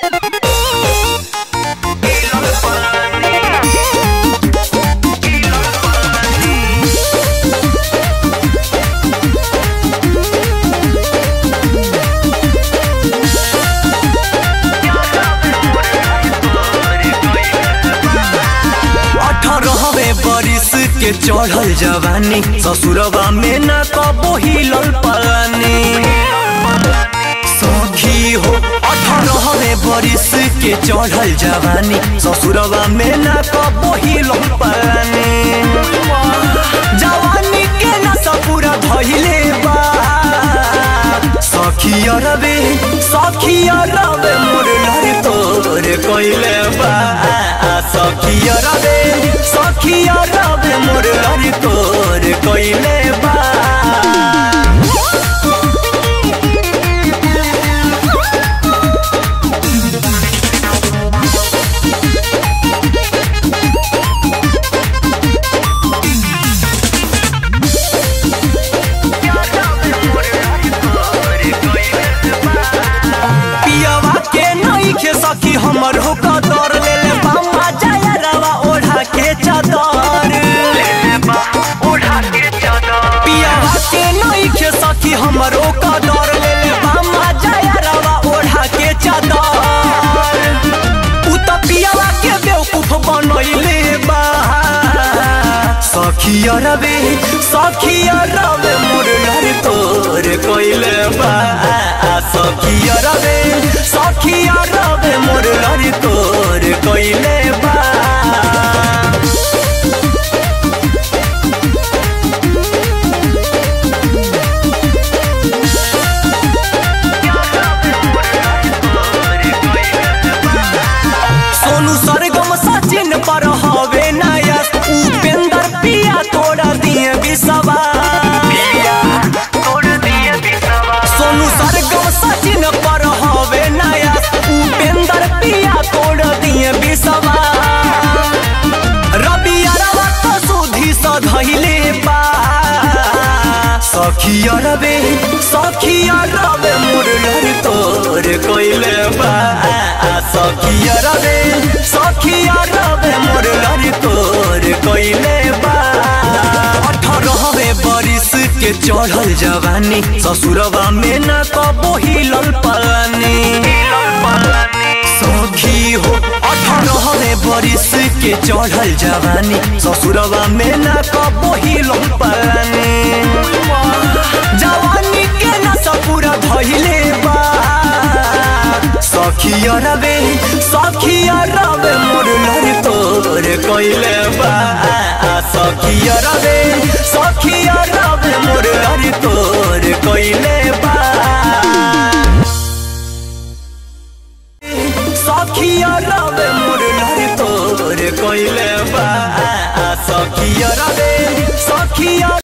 अठारहवे बरिस के चढ़ल जवानी ससुरवा में न कबो हिलल पानी सखी हो अठारहवे बरिस के चढ़ल जवानी ससुरवा में न कबो हिलल पानी जवानी के नशा पूरा धइले बा सखी अरबे सखी अरबे मोर लड़ तोर कइले बा सखी अरबे सखी अरबे मोर लड़ तोर कइले बा पियवा के नहीं खे सकी हमर हो कदर ले ले बामा जाया रवा ओढ़ा के चादर पियवा के नहीं खे सकी हमर हो कदर ले ले बामा जाया रवा ओढ़ा के चादर उ त पियवा के बेवकूफ बनैले बा सखी अरबे सखी अरबे मोर लड़ तोर कइले बा सखी अरबे सखी अरबे मोर लड़ तोर कइले बा सोनू सरगम सचिन पर हवे नया उपेंद्र पिया तोड़ा दिए बिसवा सोनू सरगम सचिन पर हवे नया उपेंद्र पिया तोड़ दिए बिसवा रवि अरवा तो सुधी सधैले बा सखी अरबे सखी अरबे मोर लड़ तोर कइले बा सखी अरबे सखी अरबे मोर लड़ तोर कइले बा अठारहवे बरिस के चढ़ल जवानी ससुरवा में न कबो हिलल पानी सखी हो अठारहवे बरिस के चढ़ल जवानी ससुरवा में न कबो हिलल पानी जवानी के नशा पूरा धइले बा सखी अरबे सखी अरबे मोर लड़ तोर कइले बा सखी अरबे सखी अरबे मोर लड़ तोर कइले बा सखी अरबे मोर लड़ तोर कइले बा सखी अरबे सखी